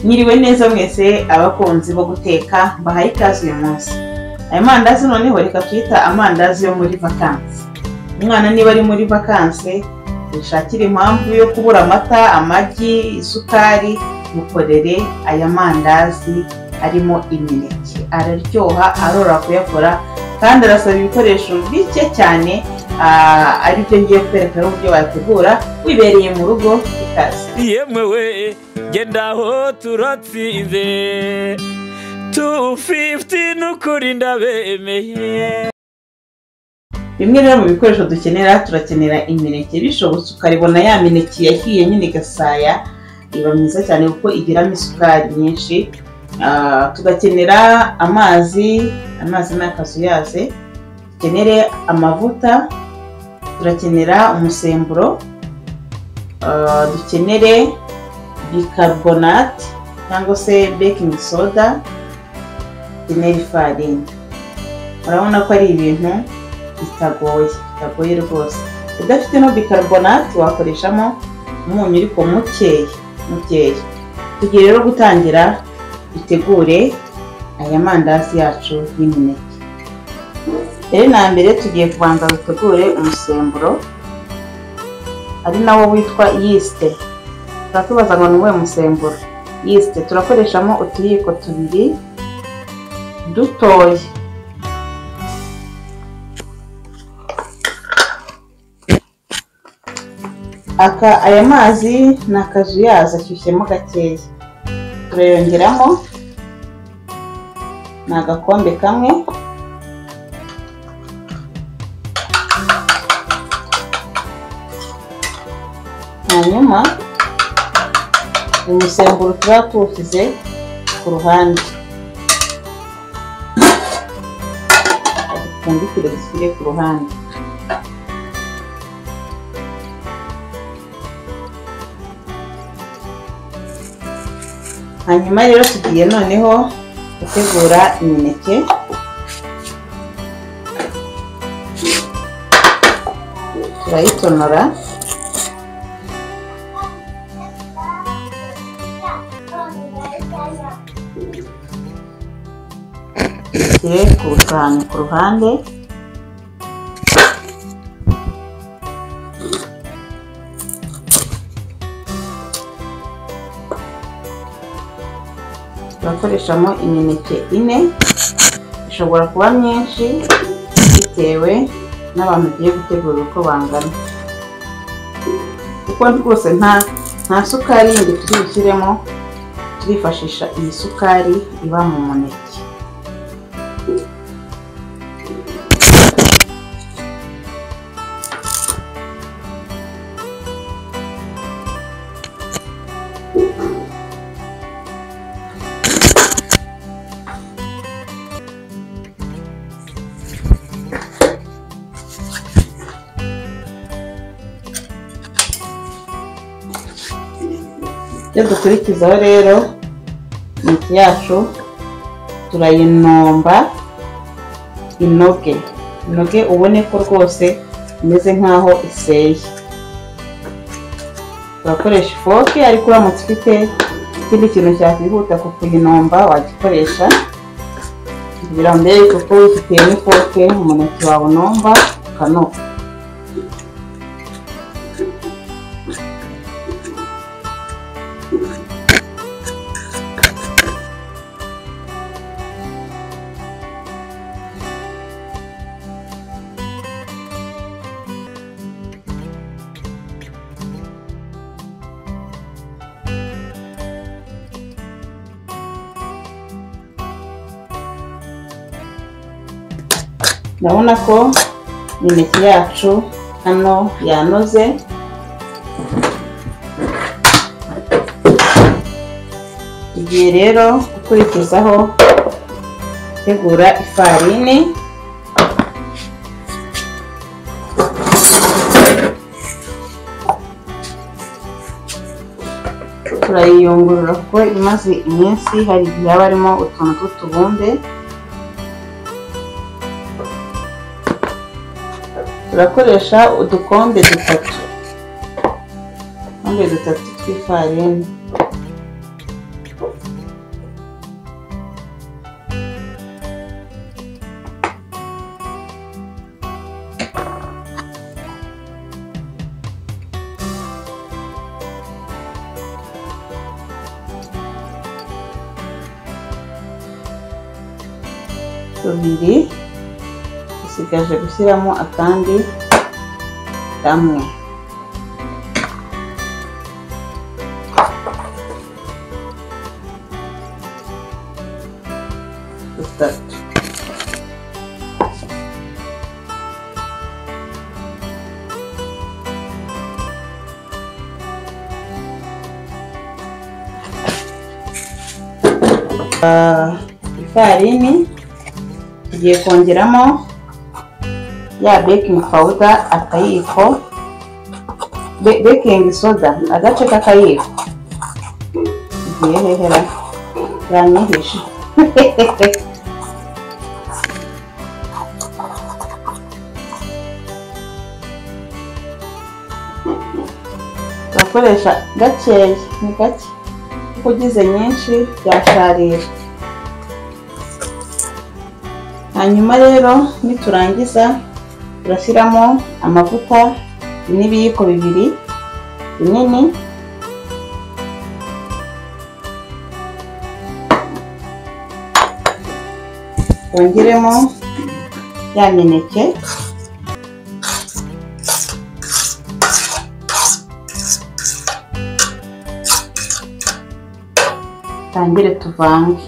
mwiriwe neza mwese abakunzi bo guteka mbahaye ikaze uyu munsi aya mandazi noneho reka tuyita amandazi yo muri vakansi umwana niba ari muri vakansi dushakire impamvu yo kubura amata amagi isukari mukorere aya mandazi arimo imineke araryoha arora kuyakora kandi arasaba ibikoresho bike cyane aribyo ngiye kwereka n'uburyo wategura wibereye mu rugo ikaze yemewe genda aho turatsinze tu fifuti n'ukuri ndabemeye bimwe rero mu bikoresho dukenera turakenera imineke bishobotse ukayibona ya mineke yahiye nyine igasaya iba myiza cyane kuko igiramo isukari nyinshi tugakenera amazi amazi ni akazuyaze dukenere amavuta turakenera umusemburo dukenere bicarbonate cyangwa se baking soda dukenere ifarini urabona ko ari ibintu bitagoye bitagoye rwose udafite no bicarbonate wakoreshamo umunyu ariko mukeya mukeya tugiye rero gutangira dutegure aya mandazi yacu y'imineke rero na mbere tugiye kubanza dutegure umusemburo ari nawo witwa yisite turatubaza ngo ni uwuhe musemburo yisite turakoreshamo utuyiko tubiri dutoya aka aya mazi ni akazuyazi ashyushyemo gakeya turayongeramo ni agakombe kamwe hanyuma umusemburo tuba tuwushyize ku ruhande dupfundikire dushyire ku ruhande hanyuma rero tugiye noneho gutegura imineke turayitonora dushyire ku isahani ku ruhande turakoreshamo imineke ine ishobora kuba myinshi bitewe n'abantu ugiye gutegura uko bangana kuko rwose nta nta sukari yindi turi bushyiremo turifashisha iyi sukari iba mu muneke ibyo dukurikizaho rero imineke yacu turayinomba inoge inoge ubone ko rwose imeze nk'aho iseye turakoresha ifoke ariko uramutse ufite ikindi kintu cyakwihuta ku kuyinomba wagikoresha kugira ngo mbere kuko wifitiye n'ifoke umuneke wawe unomba ukanoga urabona ko imineke yacu hano yanoze tugiye rero gukurikizaho gutegura ifarini turayiyungurura kuko imaze iminsi hari igihe haba harimo utuntu tw'utubumbe turakoresha udukombe dutatu udukombe dutatu tw'ifarini tubiri dusigaje gushyiramo akandi kamwe dutatu Ah, ifarini tugiye kongeramo ya baking powder akayiko Be- baking soda agace k'akayiko tugiye hehera yanyihishe urakoresha gakeya ni gake kuko ugize nyinshi byasharira hanyuma rero niturangiza turashyiramo amavuta n'ibiyiko bibiri binini twongeremo ya mineke tangire tuvange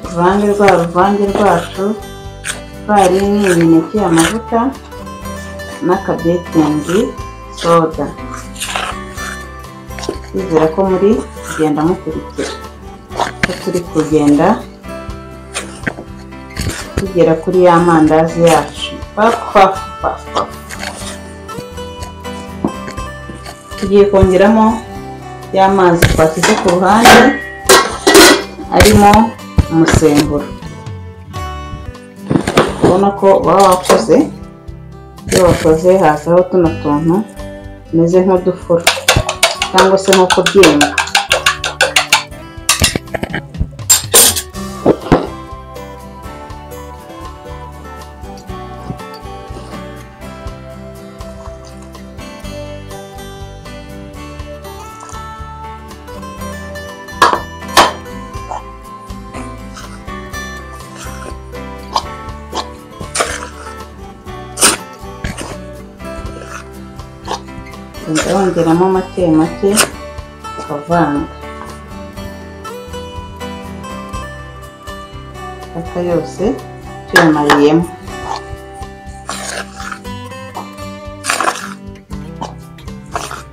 uruvange rwa ruvange rwacu ifarini imineke amavuta n'akabetingi soda twizera ko muri kugenda mukurikira ko turi kugenda tugera kuri ya mandazi yacu pafu pafu pafu pafu. tugiye kongeramo y'amazi twashyize ku ruhande arimo umusemburo ubona ko baba wakoze iyo wakoze hazaho tuno tuntu tumeze nk'udufuro cyangwa se nk'uko byimba kugenda wongeramo make make ukavanga aka yose tuyamariyemo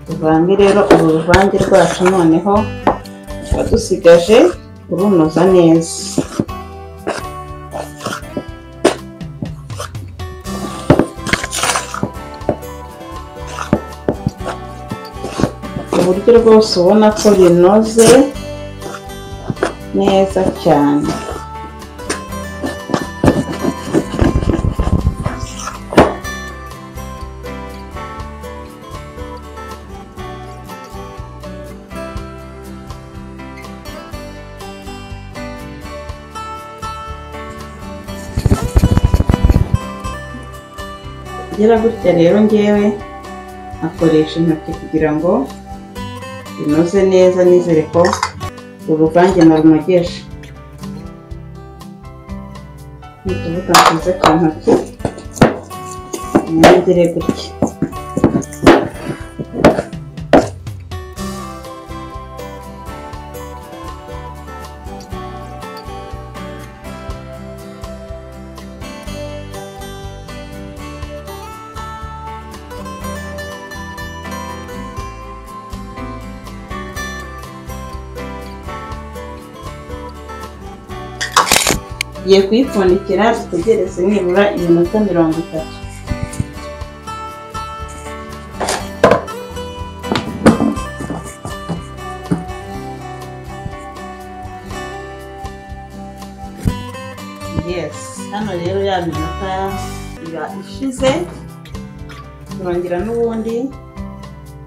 tuvange rero uru ruvange rwacu noneho tuba dusigaje kurunoza neza uburyo rwose ubona ko binoze neza cyane kugira gutya rero ngewe akoresha intoki kugira ngo binoze neza nizere ko uruvange narunogeje n'utuvuta twiza ku ntoki ntihagire gutya tugiye kuyipfundikira dutegereze nibura iminota mirongo itatu yes hano rero ya minota iba ishize turongera n'ubundi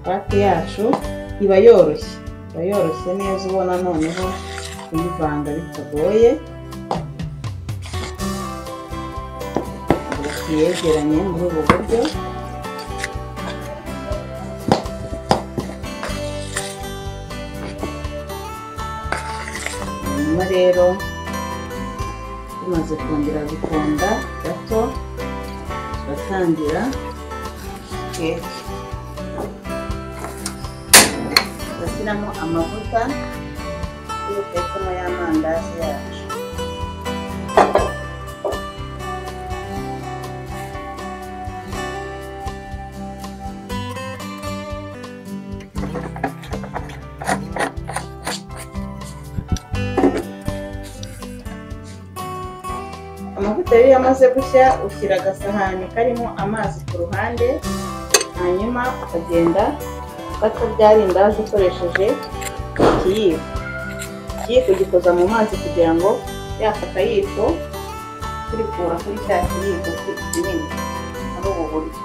pate yacu iba yoroshye iba yoroshye neza ubona noneho kuyivanga bitagoye yegeranye muri ubu buryo rero tumaze kongera gukonda gato turatangira keke tugashyiramo amavuta yo gutekamo y'amandazi yacu amavuta iyo yamaze gushya ushyira agasahani karimo amazi ku ruhande hanyuma ukagenda ufata rya rindazi ukoresheje ikiyiko ikiyiko gikoza mu mazi kugira ngo yafata yiko turikura kuri cya kiyiko ki- kinini muri ubu buryo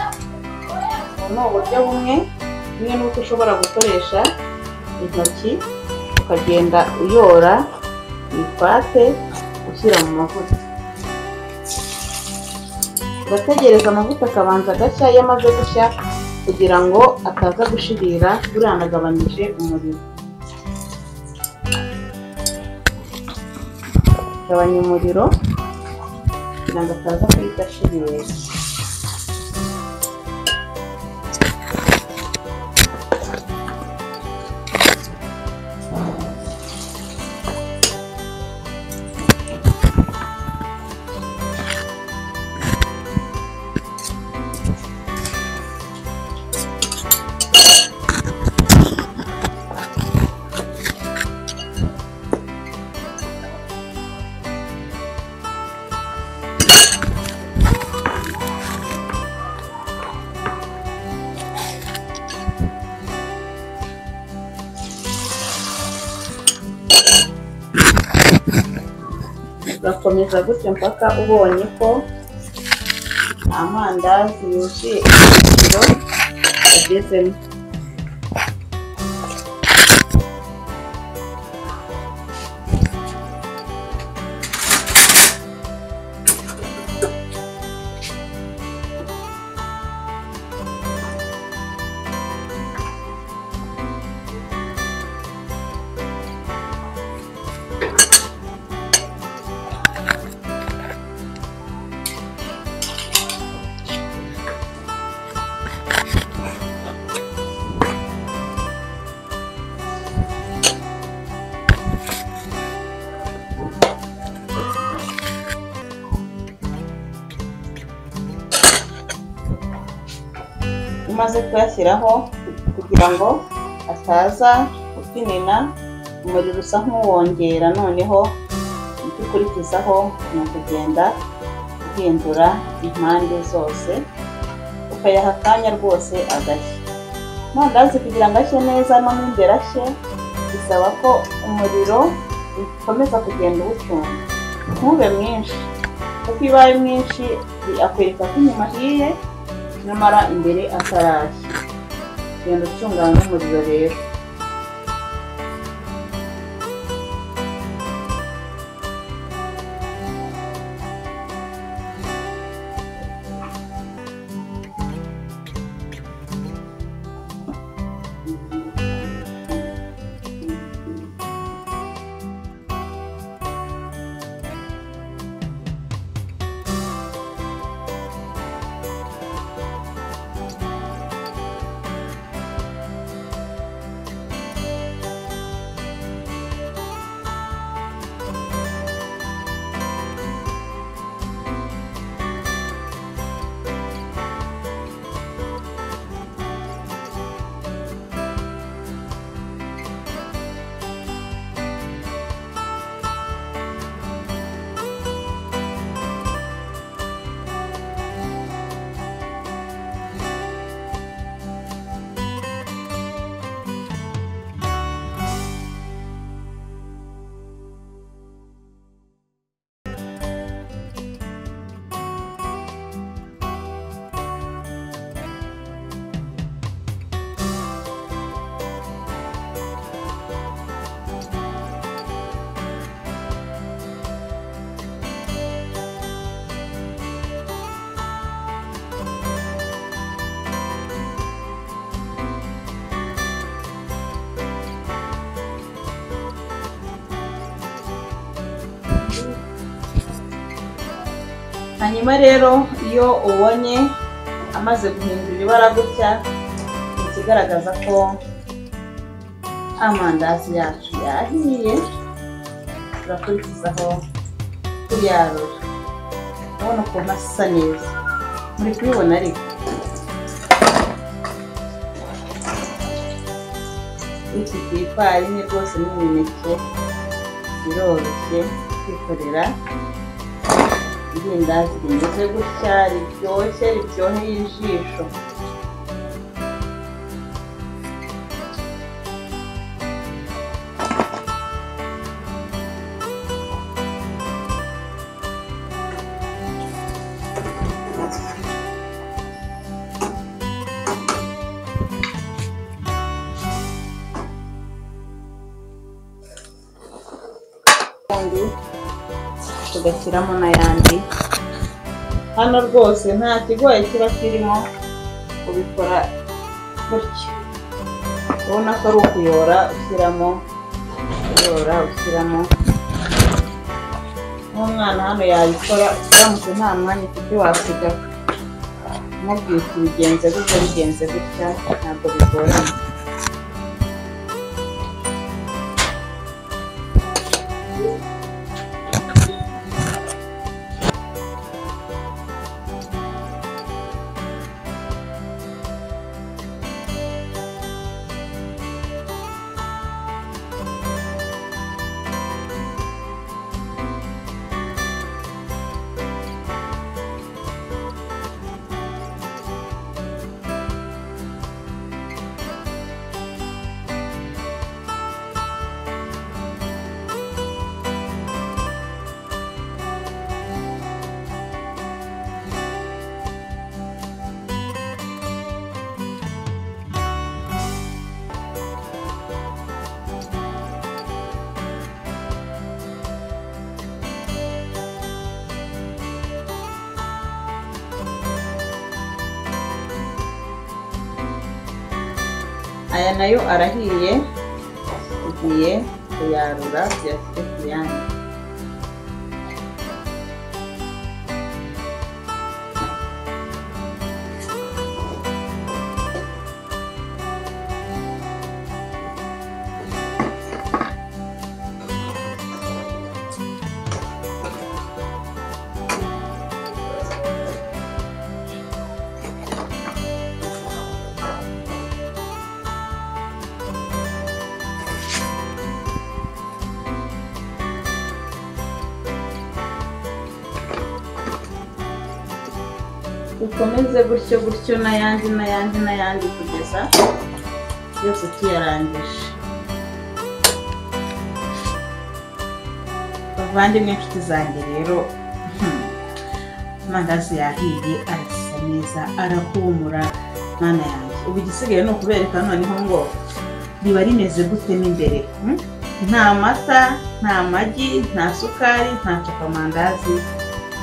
ubu ni uburyo bumwe bumwe n'uko ushobora gukoresha intoki ukagenda uyora ipate ushyira mu mavuta urategereza amavuta akabanza agashya iyo amaze gushya kugira ngo ataza gushirira buriya anagabanyije umuriro gabanya umuriro kugira ngo ataza guhita ashirira ugakomeza gutyo mpaka ubonye ko amandazi yuzuye ikiro agezemo umaze kuyashyiraho kugira ngo ataza gutinina umuriro usa nk'uwongera noneho icyo ukurikizaho ni ukugenda uhindura impande zose ukayaha akanya rwose agashya amandazi kugira ngo ashye neza no mu imbere ashye bisaba ko umuriro ukomeza kugenda uwucunga ntube mwinshi kuko iyo ubaye mwinshi akwereka ko inyuma ahiye nyamara imbere atarashya genda ucungana n'umuriro rero hanyuma rero iyo ubonye amaze guhindura ibara gutya ni ikigaragaza ko amandazi yacu yahiye turakurikizaho kuyarura urabona ukuntu asa neza muri kubibona ariko ifite ifarini rwose n'imineke biroroshye kwikorera irindazi rimeze gutya riryoshye riryoheye ijisho ubundi tugashyiramo n'ayandi hano rwose nta kigoye kiba kirimo ubikora gutya ubona ko ari ukuyora ushyiramo uyora ushyiramo n'umwana hano yabikora uramutse nta mwanya ufite wasigaho umubwira uti bigenze gutya bigenze gutya ntabwo bigoranye aya nayo arahiye tugiye kuyarura tuyashyire ku yandi dukomeze gutyo gutyo n'ayandi n'ayandi n'ayandi kugeza yose tuyarangije bavandimwe inshuti zanjye rero amandazi yahiye arasa neza arahumura mwana yanjye ubu igisigaye ni ukubereka noneho ngo riba rimeze gute n'imbere hmm? nta mata nta magi nta sukari nta copamandazi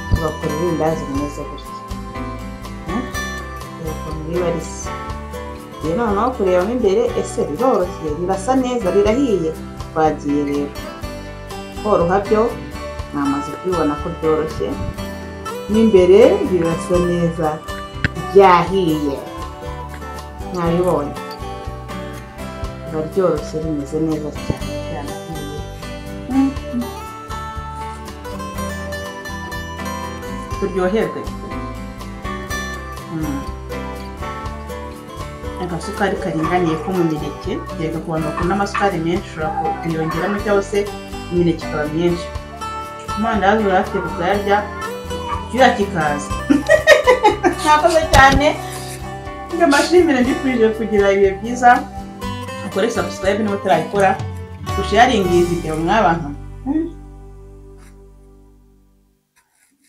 tugakora irindazi rimeze gutya riba risa rero noneho kurebamo imbere ese riroroshye rirasa neza rirahiye twagiye rero koroha byo mwamaze kubibona ko byoroshye n'imbere rirasa neza ryahiye mwabibonye riba ryoroshye rimeze neza cyane ryanahiye turyoherwe agasukari karinganiye ko mu mineke kereka ku bantu bakunda amasukari menshi ushobora kuyongeramo cyangwa se imineke ikaba myinshi amandazi urayafite ukayarya kiriya kikaza mwakoze cyane njye mbashimire mbifurije kugira ibihe byiza ukore subscribe niba utarayikora usharingi video mwabantu